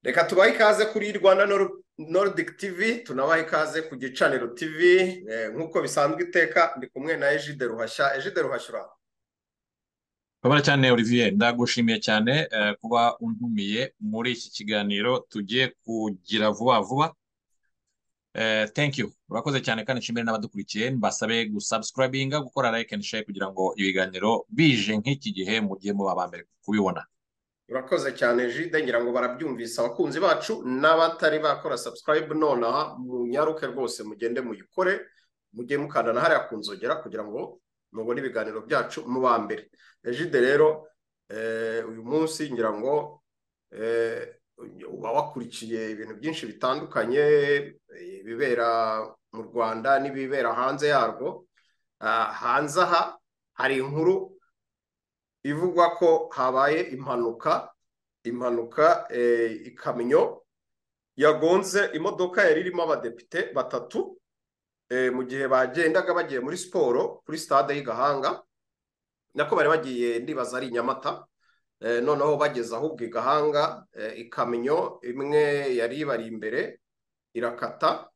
reka tubahe ikaze kuri rwanda nordic tv tunabahe ikaze ku gicaniro tv nk'uko bisanzwe iteka ndi kumwe na ejide ruhashya ejide ruhashya uraba urabona cyane olivier ndagushimiye cyane kuba untumiye muri iki kiganiro tugiye kugira vuba vuba thank you urakoze cyane kandi nshimire n'abadukurikiye mbasabe gusubscribinga gukora like and share kugira ngo ibiganiro bije nk'iki gihe mugiye muba aba mbere kubibona urakoze cyane jide ngira ngo barabyumvise abakunzi bacu n'abatari bakora subscribe nonaha munyaruke rwose mugende muyikore mujye mukandana hariya ku nzogera kugira ngo mubone ibiganiro byacu muba mbere jide rero uyu munsi ngira ngo uba wakurikiye ibintu byinshi bitandukanye ibibera mu rwanda n'ibibera hanze yarwo hanze aha hari inkuru ivugwa ko habaye impanuka impanuka ikamyo yagonze imodoka yari irimo abadepite batatu mu gihe bagendaga bagiye muri siporo kuri stade y'i gahanga nako bari bagiye ndibaza ari i nyamata noneho bageze ahubwo igahanga ikamyo imwe yari ibari imbere irakata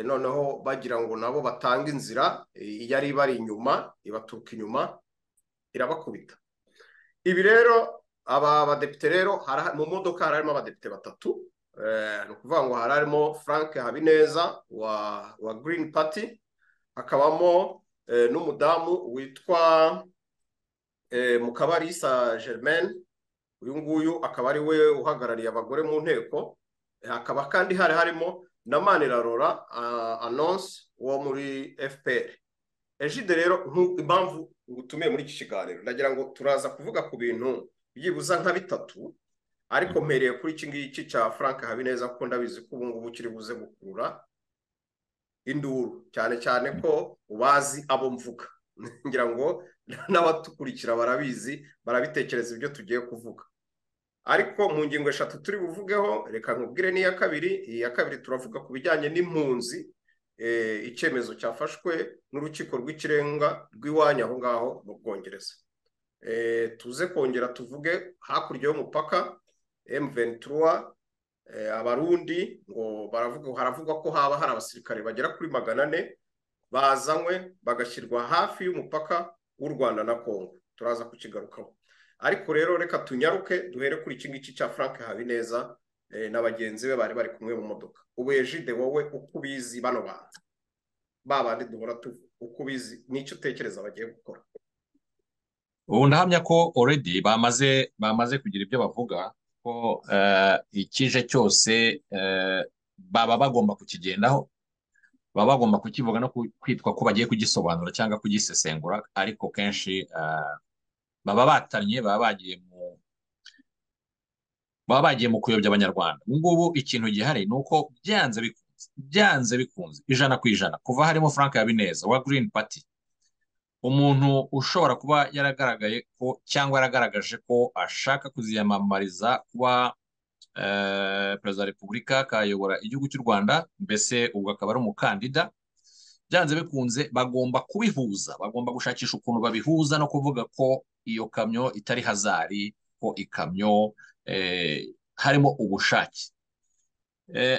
noneho bagira ngo nabo batange inzira yari ibari inyuma ibaturuka inyuma irabakubita ibi rero aba badepite rero mu modoka hari harimo abadepite batatu ni ukuvuga ngo hari harimo frank habineza wa wa green party hakabamo n'umudamu witwa mukabarisa germaine uyu nguyu akaba ari we uhagarariye abagore mu nteko hakaba kandi hari harimo na manirarora anonsi wo muri fpr ejide rero impamvu ngutumiye muri iki kiganiro ndagira ngo turaza kuvuga ku bintu byibuza nka bitatu ariko mpereye kuri iki ngiki cya frank habineza kuko ndabizi ko ubu ngubu kiri buze gukurura induru cyane cyane ko ubazi abo mvuga ngira ngo n'abadukurikira barabizi barabitekereza ibyo tugiye kuvuga ariko mu ngingo eshatu turi buvugeho reka nkubwire n'iya kabiri iyi ya kabiri turavuga ku bijyanye n'impunzi icyemezo cyafashwe n'urukiko rw'ikirenga rw'iwanyu aho ngaho mu bwongereza tuze kongera tuvuge hakurya y'umupaka emuventura abarundi ngo baravuga haravugwa ko haba hari abasirikare bagera kuri magana ane bazanywe bagashyirwa hafi y'umupaka w'u rwanda na congo turaza kukigarukaho ariko rero reka tunyaruke duhere kuri iki ngiki cya frank habineza na bagenzi be bari bari kumwe mu modoka ubu ejide wowe uko ubizi bano bantu babandi duhora tuvuga uko ubizi n'icyo utekereza bagiye gukora ubu ndahamya ko already bamaze bamaze kugira ibyo bavuga ko ikije cyose baba bagomba kukigendaho baba bagomba kukivuga no kwitwa ko bagiye kugisobanura cyangwa kugisesengura ariko kenshi baba batanye baba bagiye mu baba bagiye mu kuyobya abanyarwanda ubu ngubu ikintu gihari ni uko byanze bikunze byanze bikunze ijana ku ijana kuva harimo frank habineza wa green party umuntu ushobora kuba yaragaragaye ko cyangwa yaragaragaje ko ashaka kuziyamamariza kuba perezida wa repubulika akayobora igihugu cy'u rwanda mbese ubwo akaba ari umukandida byanze bikunze bagomba kubihuza bagomba gushakisha ukuntu babihuza no kuvuga ko iyo kamyo itari hazari ko ikamyo harimo ubushake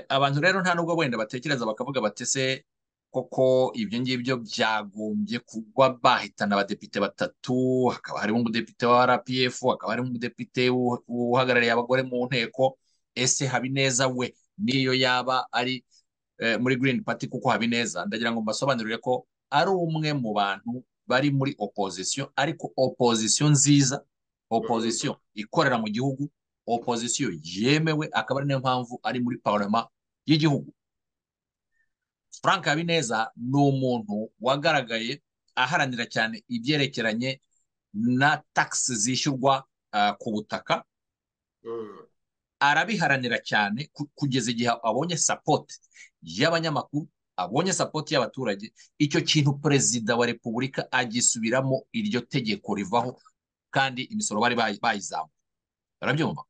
abantu rero nta nubwo wenda batekereza bakavuga batese koko ibyo ngibyo byagombye kugwa bahitana abadepite batatu hakaba harimo umudepite wa rpf hakaba harimo umudepite uhagarariye abagore mu nteko ese habineza we niyo yaba ari muri green party kuko habineza ndagira ngo mbasobanurire ko ari umwe mu bantu bari muri opozisiyo ariko opozisiyo nziza opozisiyo ikorera mu gihugu opozisiyo yemewe akaba ari niyo mpamvu ari muri parama y'igihugu frank habineza ni umuntu wagaragaye aharanira cyane ibyerekeranye na tagisi zishyurwa ku butaka arabiharanira cyane kugeza igihe abonye sapoti y'abanyamakuru abonye sapoti y'abaturage icyo kintu perezida wa repubulika agisubiramo iryo tegeko rivaho kandi imisoro bari bayizamuye barabyumva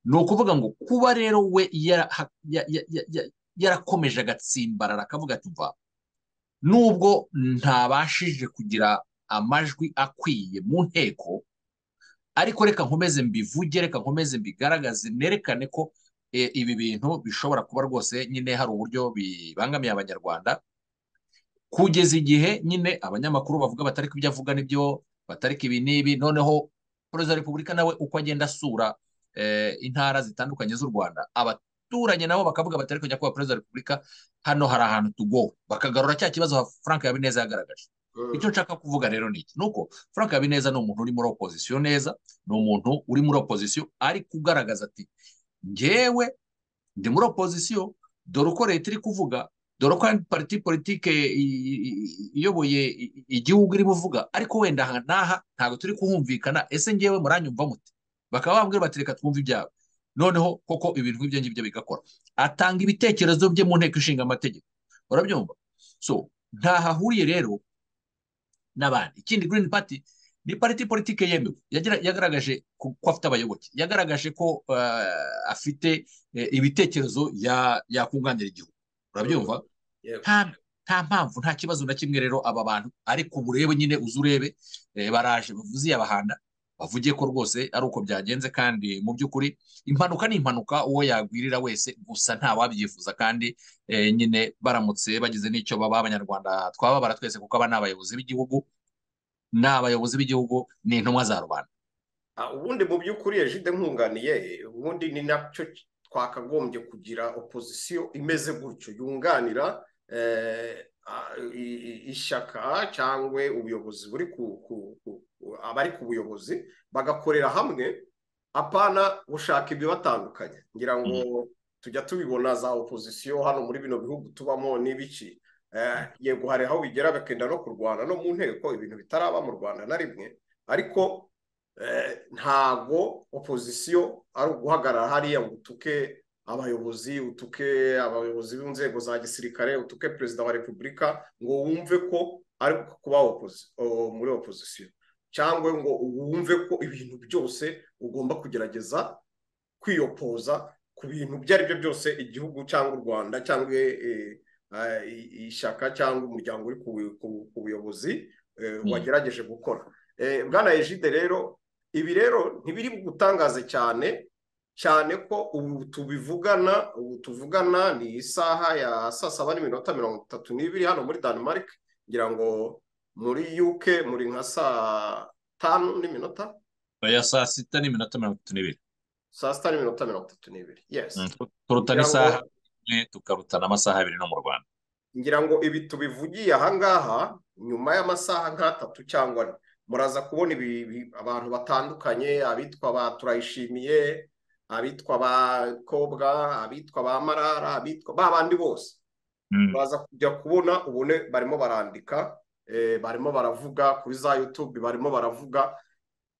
ni ukuvuga ngo kuba rero we yarakomeje agatsimbarara akavuga ati mva nubwo ntabashije kugira amajwi akwiye mu nteko ariko reka nkomeze mbivuge reka nkomeze mbigaragaze nerekane ko ibi bintu bishobora kuba rwose nyine hari uburyo bibangamiye abanyarwanda kugeza igihe nyine abanyamakuru bavuga batari ibyo avuga n'ibyo batarika ibi n'ibi noneho perezida wa repubulika nawe uko agenda asura intara zitandukanye z'u rwanda abaturanyi nabo bakavuga batari kujya kuba perezida wa repubulika hano hari ahantu tugowe bakagarura cya kibazo frank habineza yagaragaje icyo nshaka kuvuga rero ni iki ni uko frank habineza ni umuntu uri muri opozisiyo neza ni umuntu uri muri opozisiyo ari kugaragaza ati ngewe ndi muri opozisiyo dore uko leta iri kuvuga dore ko pariti politike iyoboye igihugu iri buvuga ariko wenda aha n'aha ntabwo turi kuhumvikana ese ngewe muranyumva muti bakaba bambwira bati reka twumve ibyabo noneho koko ibintu nk'ibyo ngibyo bigakora atanga ibitekerezo bye mu nteko ishinga amategeko urabyumva so ntaho ahuriye rero n'abandi ikindi green party ni pariti politike yemewe yagaragaje ko afite abayoboke yagaragaje ko afite ibitekerezo yakunganira igihugu urabyumva nta mpamvu nta kibazo na kimwe rero aba bantu ariko murebe nyine uze urebe baraje bavuze iyabahanda bavugiye ko rwose ari uko byagenze kandi mu by'ukuri impanuka ni impanuka uwo yagwirira wese gusa nta wabyifuza kandi nyine baramutse bagize n'icyo baba abanyarwanda twababara twese kuko aba ni abayobozi b'igihugu ni abayobozi b'igihugu ni intumwa za rubanda ubundi mu by'ukuri ejide nkunganiye ubundi ni nacyo twakagombye kugira opozisiyo imeze gutyo yunganira ishyaka cyangwa ubuyobozi buri abari ku buyobozi bagakorera hamwe apana gushaka ibibatandukanye ngira ngo tujya tubibona za opozisiyo hano muri bino bihugu tubamo n'ibiki yego hari aho bigera bakenda no kurwana no mu nteko ibintu bitaraba mu rwanda na rimwe ariko ntago opozisiyo ari uguhagarara hariya ngo utuke abayobozi utuke abayobozi b'inzego za gisirikare utuke perezida wa repubulika ngo wumve ko ari kuba muri opozisiyo cyangwa ngo wumve ko ibintu byose ugomba kugerageza kwiyopoza ku bintu ibyo ari byo byose igihugu cyangwa u rwanda cyangwa ishyaka cyangwa umuryango uri ku buyobozi wagerageje gukora bwana ejide rero ibi rero ntibiri bugutangaze cyane cyane ko ubu tubivugana ubu tuvugana ni isaha ya saa saba n'iminota mirongo itatu n'ibiri hano muri Denmark ngira ngo muri UK muri nka saa tanu n'iminota ya saa sita n'iminota mirongo itatu n'ibiri saa sita n'iminota mirongo itatu n'ibiri yesi turuta n'isaha tukarutana amasaha abiri no mu rwanda ngira ngo ibi tubivugiye ahangaha nyuma y'amasaha nk'atatu cyangwa ane muraza kubona abantu batandukanye abitwa ba turayishimiye abitwa ba kobwa abitwa ba marara abitwa ba bandi bose muraza kujya kubona ubone barimo barandika barimo baravuga kuri za yutube barimo baravuga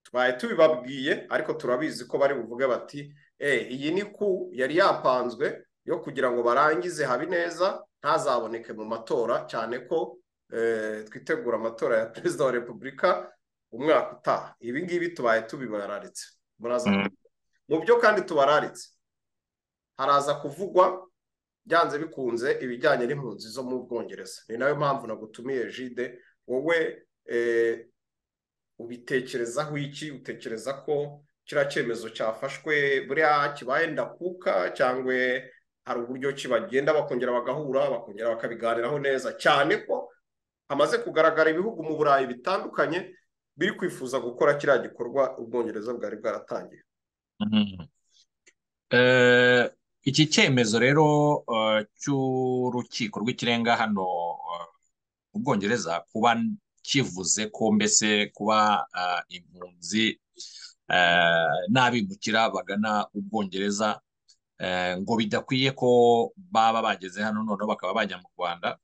tubaye tubibabwiye ariko turabizi ko bari buvuge bati iyi ni ku yari yapanzwe yo kugira ngo barangize habineza ntazaboneke mu matora cyane ko twitegura amatora ya perezida wa repubulika umwaka utaha ibi ngibi tubaye tubibararitse mu byo kandi tubararitse haraza kuvugwa byanze bikunze ibijyanye n'impunzi zo mu bwongereza ni nayo mpamvu nagutumiye jide wowe ubitekerezaho iki utekereza ko kiriya cyemezo cyafashwe buriya kibaye ndakuka cyangwa hari uburyo ki bagenda bakongera bagahura bakongera bakabiganiraho neza cyane ko hamaze kugaragara ibihugu mu burayi bitandukanye biri kwifuza gukora kiriya gikorwa ubwongereza bwari bwaratangiye iki cyemezo rero cy'urukiko rw'ikirenga hano mu bwongereza kuba kivuze ko mbese kuba impunzi n'abimukira bagana ubwongereza ngo bidakwiye ko baba bageze hano noneho bakaba bajya mu rwanda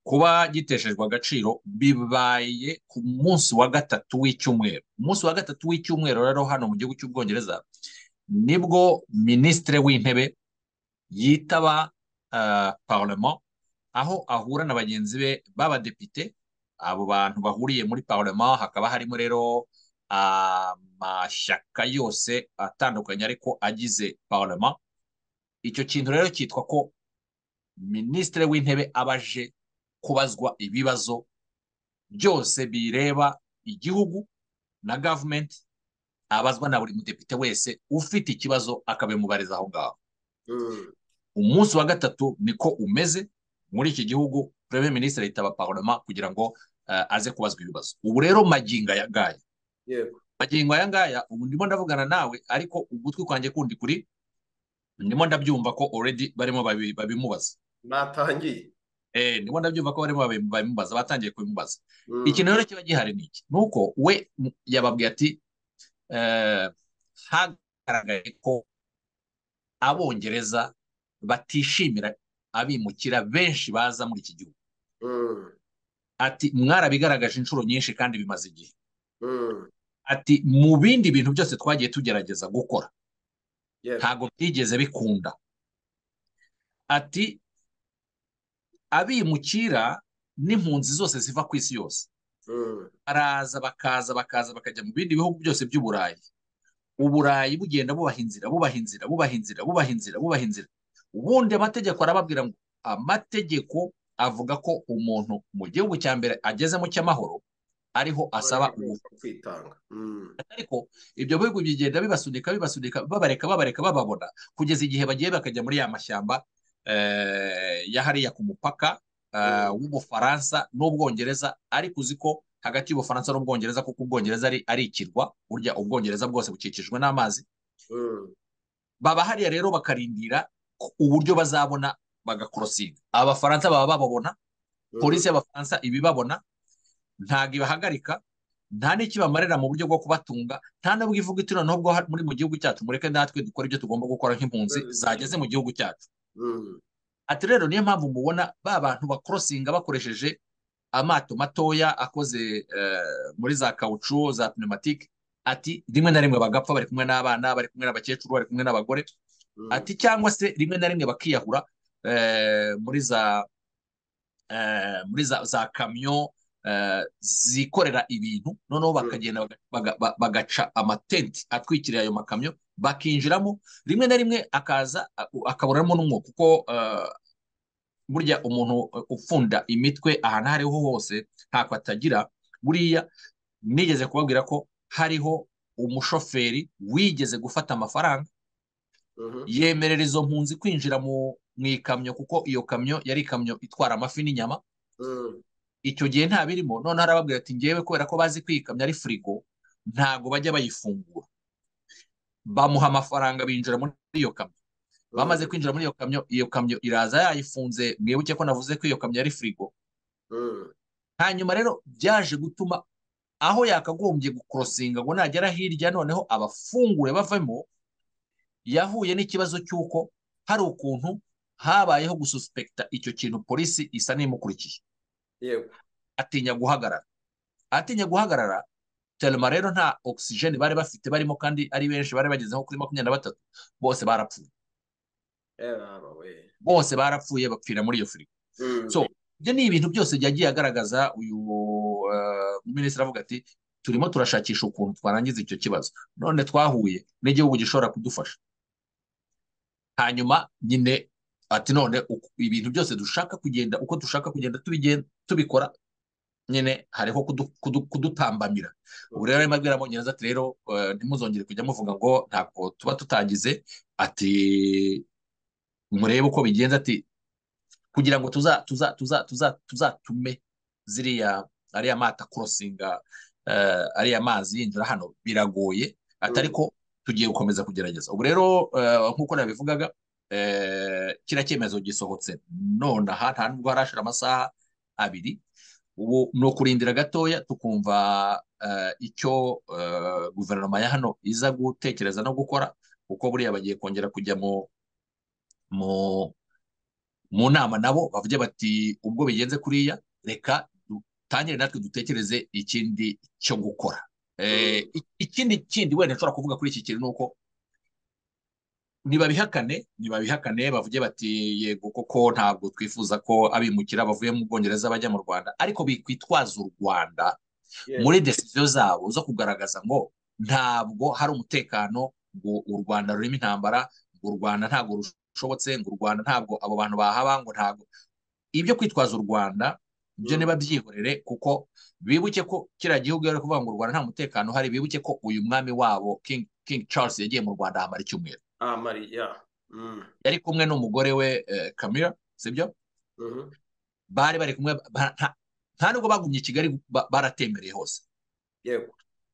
kuba giteshejwe agaciro bibaye ku munsi wa gatatu w'icyumweru umunsi wa gatatu w'icyumweru rero hano mu gihugu cy'ubwongereza nibwo minisitiri w'intebe yitaba parlement aho ahura na bagenzi be b'abadepite abo bantu bahuriye muri parlement hakaba harimo rero amashyaka yose atandukanye ariko agize parama icyo kintu rero cyitwa ko minisitiri w'intebe aba aje kubazwa ibibazo byose bireba igihugu na gavumenti abazwa na buri mudepite wese ufite ikibazo akabimubariza aho ngaho umunsi wa gatatu niko umeze muri iki gihugu perezida minisitiri yitaba paroma kugira ngo eh, aze kubazwa ibibazo ubu rero magingo aya ngaya yego magingo aya ngaya ubu ndimo ndavugana nawe ariko ugutwi kwanjye kundi kuri ndimo ndabyumva ko already barimo babi- babimubaza natangiye Eh, ndimo ndabyumva ko barimo babi- babimubaza batangiye kubimubaza Mm, ikintu rero kiba gihari ni iki ni uko we m- yababwiye ati eh, hagaragaye ko abongereza batishimira abimukira benshi baza muri iki gihugu mm, ati mwarabigaragaje inshuro nyinshi kandi bimaze igihe mm, ati mu bindi bintu byose twagiye tugerageza gukora yego ntabwo byigeze bikunda ati abimukira n'impunzi zose ziva ku isi yose mm, baraza bakaza bakaza bakajya mu bindi bihugu byose by'uburayi uburayi bugenda bubaha inzira bubaha inzira bubaha inzira bubaha inzira bubaha inzira ubundi amategeko arababwira ngo amategeko avuga ko umuntu mu gihugu cya mbere agezemo cy'amahoro ariho asaba Abandi ubu kwitanga Mm, ariko ibyo bihugu bigenda bibasunika bibasunika babareka babareka bababona kugeza igihe bagiye bakajya muri ya mashyamba eh, ya hariya ku mupaka eh, mm, w'ubufaransa n'ubwongereza ariko uzi ko hagati y'ubufaransa n'ubwongereza kuko ubwongereza ari, ari ikirwa burya ubwongereza bwose bukikijwe n'amazi mm, baba hariya rero bakarindira ku- uburyo bazabona bagakorosinga abafaransa baba bababona polisi mm, y'abafaransa ibibabona ntabwo ibahagarika nta n'ikibamarira mu buryo bwo kubatunga nta n'ubwo ivuga iti noneho ubwo ha- muri mu gihugu cyacu mureke natwe dukore ibyo tugomba gukora nk'impunzi zageze mu gihugu cyacu mm, ati rero niyo mpamvu mubona ba bantu bakorosinga bakoresheje amato matoya akoze eh, muri za kawucu za pneumatique ati rimwe na rimwe bagapfa bari kumwe n'abana bari kumwe n'abakecuru bari kumwe n'abagore mm, ati cyangwa se rimwe na rimwe bakiyahura eh, muri za eh, muri za, za kamyo eh, zikorera ibintu noneho mm, bakagenda baga- baga- ba- bagaca amatenti atwikiriye ayo makamyo bakinjiramo rimwe na rimwe akaza a- u- akaburamo n'umwuka kuko eh, burya umuntu eh, upfunda imitwe ahantu aho ariho hose ntako atagira buriya nigeze kubabwira ko hariho umushoferi wigeze gufata amafaranga mhm, yemerera izo mpunzi kwinjira mu mu ikamyo kuko iyo kamyo yari ikamyo itwara amafi n'inyama mm, icyo gihe nta birimo noneho arababwira ati ngewe kubera ko bazi kwikamya ari firigo ntago bajya bayifungura bamuha amafaranga binjira muri iyo kamyo bamaze mm, kwinjira muri iyo kamyo iyo kamyo iraza yayifunze mwibuke ko navuze ko iyo kamyo yari firigo mm, hanyuma rero byaje gutuma aho yakagombye gukorosinga ngo nagera hirya noneho abafungure bavemo yahuye n'ikibazo cy'uko hari ukuntu habayeho gususpekta icyo kintu polisi isa n'imukurikiye yego atinya guhagarara atinya guhagarara telema rero nta ogisijeni bari bafite barimo kandi ari benshi bari bageze nko kuri makumyabiri na batatu bose barapfuye Eraba we bose barapfuye bapfira muri iyo firigo so Mm, ibyo ni ibintu byose byagiye agaragaza uyu eh, minisitiri avuga ati turimo turashakisha ukuntu twarangiza icyo kibazo none twahuye n'igihugu gishobora kudufasha hanyuma nyine ati none uku- ibintu byose dushaka kugenda uko dushaka kugenda tubigen- tubikora nyine hariho kudu- kudu- kudutambamira ubu rero mm, arimo abwira abongereza ati rero eh, ntimuzongere kujya muvuga ngo ntabwo tuba tutagize ati murebe uko bigenza ati kugira ngo tuza tuza tuza tuza tuzatume ziriya ariya mata korosinga eh, ariya mazi yinjira hano biragoye ati mm, ariko tugiye gukomeza kugerageza ubu rero eh, nk'uko nabivugaga eh, kiriya cyemezo gisohotse nonaha nta nubwo harashira amasaha abiri ubu ni ukurindira gatoya tukumva eh, icyo eh, guverinoma ya hano iza gutekereza no gukora kuko buriya bagiye kongera kujya mu mu mu nama nabo bavuge bati ubwo bigenze kuriya reka dutangire natwe dutekereze ikindi cyo gukora Eh, mm, i- ikindi kindi wenda nshobora kuvuga kuri iki kintu ni uko ntibabihakane ntibabihakane bavuge bati yego koko ntabwo twifuza ko abimukira bavuye mu Bwongereza bajya mu Rwanda ariko bikwitwaza u Rwanda muri yego desiziyo zabo zo kugaragaza ngo ntabwo hari umutekano ngo u Rwanda rurimo intambara ngo u Rwanda ntabwo rushobotse ngo u Rwanda ntabwo abo bantu bahaba ngo ntabwo ibyo kwitwaza u Rwanda byo Mm, ntibabyihorere kuko bibuke ko kiriya gihugu yari kuvuga ngo u Rwanda nta mutekano uhari bibuke ko uyu mwami wabo King, King Charles yagiye mu Rwanda ahamara icyumweru ah, Maria yari kumwe n'umugore we kamira sibyo bari bari kumwe ba- nta- nta nubwo bagumye i kigali ba- baratembereye hose yego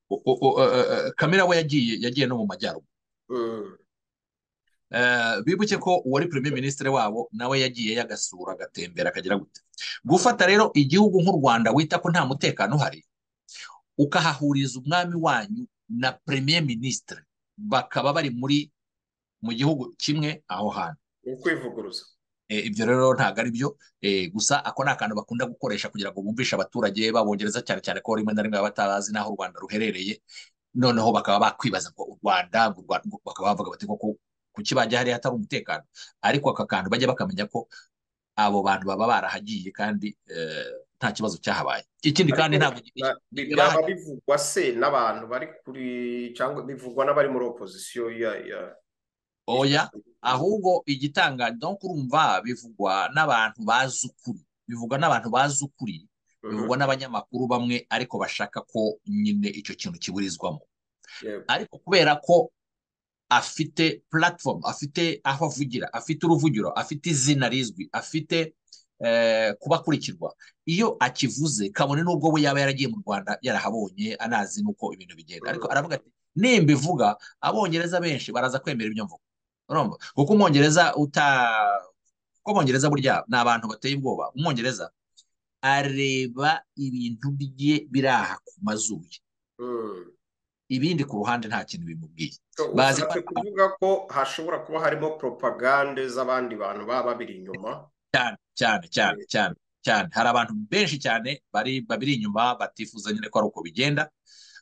U- u- u- eh, eh, kamira we yagiye yagiye no mu majyaruguru Mm. Eh, bibuke ko uwari premier minisitiri wabo nawe yagiye yagasura agatembera akagira gute gufata rero igihugu nk'u rwanda wita ko nta mutekano uhari ukahahuriza umwami wanyu na premier minisitiri bakaba bari muri mu gihugu kimwe aho hantu ni ukwivuguruza Eh, ibyo rero ntabwo ari byo Eh, gusa ako ni akantu bakunda gukoresha kugira ngo bumvishe abaturage babongereza cyane cyane ko rimwe na rimwe baba batabazi n'aho u rwanda ruherereye noneho bakaba bakwibaza ngo u rwanda ngo u Rwanda- ngo bakaba bavuga bati koko kuki bajya hariya hatari umutekano ariko aka kantu bajya bakamenya ko abo bantu baba barahagiye kandi eh, nta kibazo cyahabaye ikindi kandi Ariko ntabwo ba- bi- igihe byaba bahageze- bivugwa se n'abantu bari kuri cyangwa bivugwa n'abari muri opozisiyo ya ya oya ahubwo igitangaje donc urumva bivugwa n'abantu bazi ukuri bivugwa n'abantu bazi ukuri Mhm, bivugwa n'abanyamakuru bamwe ariko bashaka ko nyine icyo kintu kiburizwamo yego ariko kubera ko afite platform afite aho avugira afite uruvugiro afite izina rizwi afite eh, kuba akurikirwa iyo akivuze kabone n'ubwo we yaba yaragiye mu rwanda yarahabonye anazi n'uko ibintu bigenda ariko Mhm. aravuga ati nimbivuga abongereza benshi baraza kwemera ibyo mvuga urumva kuko umwongereza uta kuko umwongereza burya ni abantu bateye ubwoba umwongereza areba ibintu bye biri aha ku mazuru ye. Mm. ibindi ku ruhande nta kintu bimubwiye So, bazi ko ushatse ari abantu kuvuga ko hashobora kuba harimo propagande z'abandi bantu baba babiri inyuma cyane cyane cyane Eh, cyane cyane hari abantu benshi cyane bari babiri inyuma batifuza nyine ko ari uko bigenda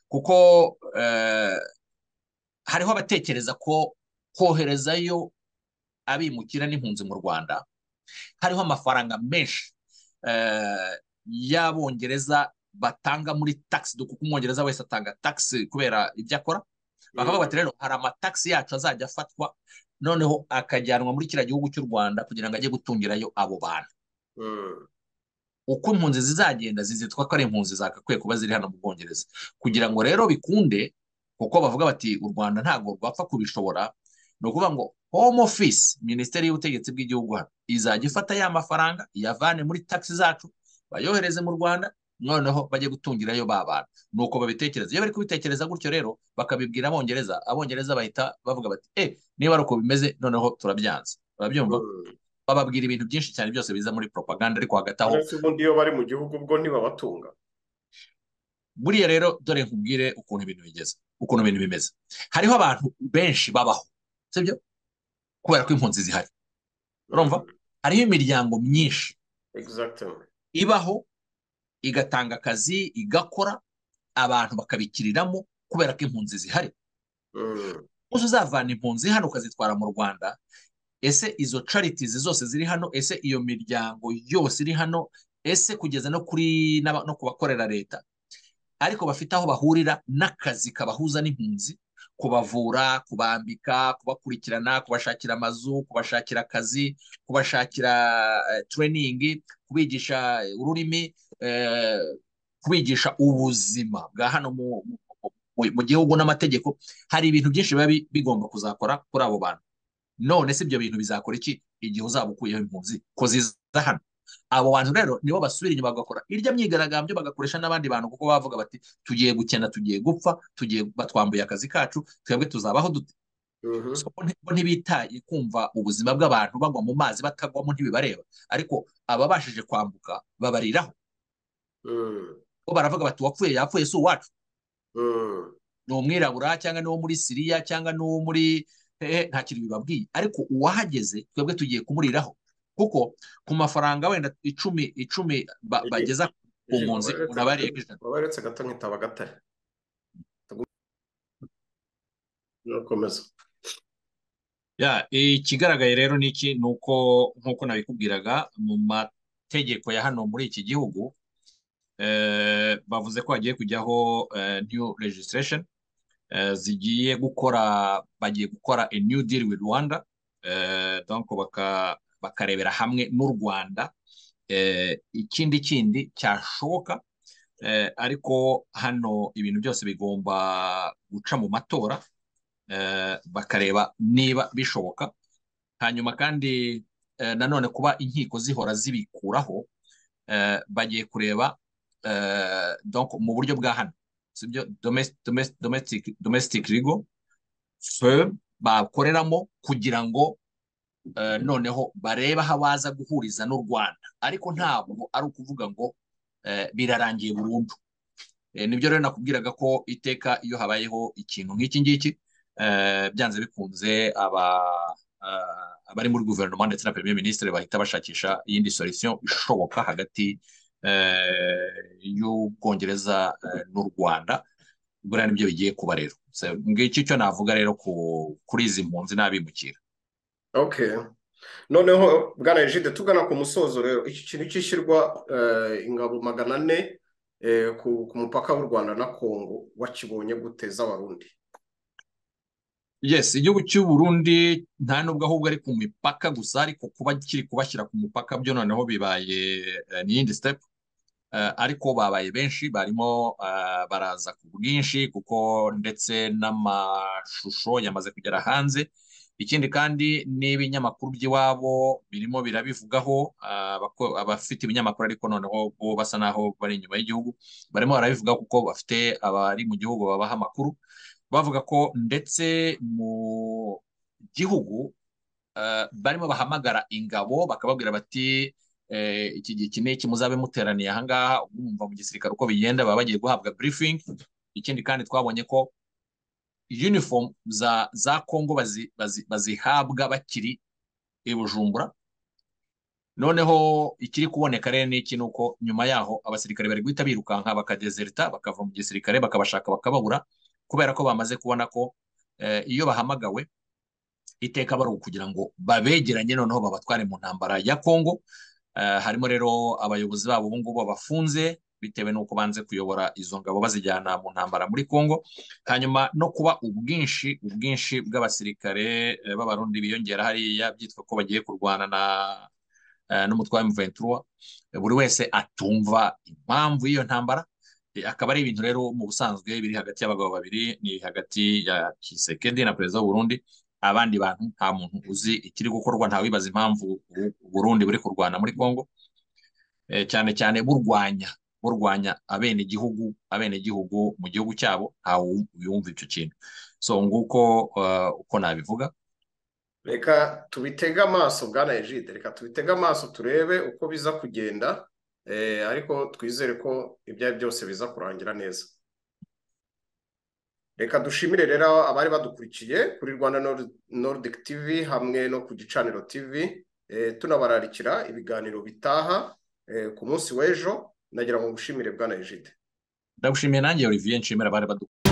kuko eh, hariho abatekereza ko koherezayo abimukira n'impunzi mu rwanda hariho amafaranga menshi eh, y'abongereza batanga muri tax kuko umwongereza wese atanga tax kubera ibyo akora bakavuga mm, bati rero hari amatagisi yacu azajya afatwa noneho akajyanwa muri kiriya gihugu cy'u rwanda kugira ngo ajye gutungirayo abo bantu mm, uko impunzi zizagenda zizitwa ko ari impunzi zagakwiye kuba ziri hano mu bwongereza kugira ngo rero bikunde kuko bavuga bati u rwanda ntabwo rwapfa kubishobora ni ukuvuga ngo home office minisiteri y'ubutegetsi bw'igihugu hano izajya ifata ya mafaranga iyavane muri taxi zacu bayohereze mu rwanda noneho bajye gutungirayo ba bantu ni uko babitekereza iyo bari kubitekereza gutyo rero bakabibwira abongereza abongereza bahita bavuga bati eh niba ari uko bimeze noneho turabyanze urabyumva mm. bababwira ibintu byinshi cyane byose biza muri propaganda ariko hagati aho uretse ubundi iyo bari mu gihugu ubwo ntibabatunga buriya rero dore nkubwire ukuntu ibintu bigeze ukuntu ibintu bimeze hariho abantu benshi babaho sibyo kubera ko impunzi zihari urumva Mm, hariho imiryango myinshi exactement ibaho igatanga akazi igakora abantu bakabikiriramo kubera ko impunzi zihari Mm, uzi uzavana impunzi hano ukazitwara mu rwanda ese izo charities zose ziri hano ese iyo miryango yose iri hano ese kugeza no kuri n'aba- no ku bakorera leta ariko bafite aho bahurira n'akazi kabahuza n'impunzi kubavura kubambika kubakurikirana kubashakira amazu kubashakira akazi kubashakira tureyiningi kubigisha ururimi eh, kubigisha ubuzima bwa hano mu, mu, mu- mu gihugu n'amategeko hari ibintu byinshi biba bi- bigomba kuzakora kuri abo bantu none se ibyo bintu bizakora iki igihe uzaba ukuyeho impunzi ko ziza hano abo bantu rero nibo basubira inyuma bagakora irya myigaragambyo bagakoresha n'abandi bantu kuko bavuga bati tugiye gukena tugiye gupfa tugiye batwambuye akazi kacu twebwe tuzabaho dute mhm, so, bo nti- bo ntibitaye kumva ubuzima bw'abantu bagwa mu mazi batagwamo ntibibareba ariko ababashije kwambuka babariraho mm, bo baravuga bati uwapfuye yapfuye si uwacu mm. ni umwirabura cyangwa ni uwo muri siriya cyangwa ni uwo muri hehe nta kintu bibabwiye ariko uwahageze twebwe tugiye kumuriraho kuko ku mafaranga wenda icumi icumi ba- Egi- bageza ku egi, mpunzi umuntu waberetse aba gato ariyeho ijana waberetse gato nkitaba gatare urakomeza Ya, ikigaragaye rero ni iki ni uko nk'uko nabikubwiraga mu mategeko ya hano muri iki gihugu eh, bavuze ko hagiye kujyaho eh, new registration eh, zigiye gukora bagiye gukora a new deal with Rwanda eh, donc baka, bakarebera hamwe n'u Rwanda eh, ikindi kindi cyashoboka eh, ariko hano ibintu byose bigomba guca mu matora eh, bakareba niba bishoboka hanyuma kandi nanone kuba inkiko zihora zibikuraho bagiye kureba mu buryo bwa hano sibyo domestic rigo bakoreramo kugira ngo noneho barebe aho baza guhuriza n'u rwanda ariko ntabwo ari ukuvuga ngo birarangiye burundu nibyo rero nakubwiraga ko iteka iyo habayeho ikintu nk'iki ngiki byanze bikunze abari muri guverinoma ndetse na perezida minisitiri bahita bashakisha iyindi solisiyo ishoboka hagati y'ubwongereza n'u rwanda buriya nibyo bigiye kuba rero ngicyo icyo navuga rero kuri izi mpunzi n'abimukira noneho bwana ejide tugana ku musozo rero iki kintu cyishyirwa ingabo magana ane ku mupaka w'u rwanda na kongo wakibonye guteza abarundi yes igihugu cy'uburundi nta nubwo ahubwo ari ku mipaka gusa ariko kuba kiri kubashyira ku mupaka byo noneho bibaye n'iyindi step ariko babaye benshi barimo baraza ku bwinshi kuko ndetse n'amashusho yamaze kugera hanze ikindi kandi n'ibinyamakuru by'iwabo birimo birabivugaho abafite ibinyamakuru ariko noneho bo basa n'aho bari inyuma y'igihugu barimo barabivuga kuko bafite abari mu gihugu babaha amakuru bavuga ko ndetse mu gihugu barimo bahamagara ingabo bakababwira bati iki gihe iki n'iki muzabe muteraniye ahangaha mwumva mu gisirikare uko bigenda baba bagiye guhabwa briefing ikindi kandi twabonye ko uniform za za kongo bazihabwa bakiri i bujumbura noneho ikiri kuboneka rero n'iki ni uko nyuma yaho abasirikare bari guhita birukanka bakadezerita bakava mu gisirikare bakabashaka bakababura kubera ko bamaze kubona ko iyo bahamagawe iteka bari ukugira ngo babegeranye noneho babatware mu ntambara ya kongo harimo rero abayobozi babo ubu ngubu bafunze bitewe n'uko banze kuyobora izo ngabo bazijyana mu ntambara muri congo hanyuma no kuba ubwinshi ubwinshi bw'abasirikare b'abarundi biyongera hariya byitwa ko bagiye kurwana na n'umutwe wa muventura buri wese atumva impamvu y'iyo ntambara akaba ari ibintu rero mu busanzwe biri hagati y'abagabo babiri ni hagati ya kisekedi na perezida w'uburundi abandi bantu nta muntu uzi ikiri gukorwa ntawibaza impamvu uburundi buri kurwana muri congo cyane cyane burwanya burwanya abenegihugu abenegihugu mu gihugu cyabo ntawe yumva icyo kintu so nguko uko nabivuga reka tubitege amaso bwana ejide reka tubitege amaso turebe uko biza kugenda ariko twizere ko ibyo ari byose biza kurangira neza reka dushimire rero abari badukurikiye kuri rwanda nordic tv hamwe no ku gicaniro tv tunabararikira ibiganiro bitaha ku munsi w'ejo nagira ngo ngushimire bwana ejide ndagushimiye nanjye olivier nshimira abari badu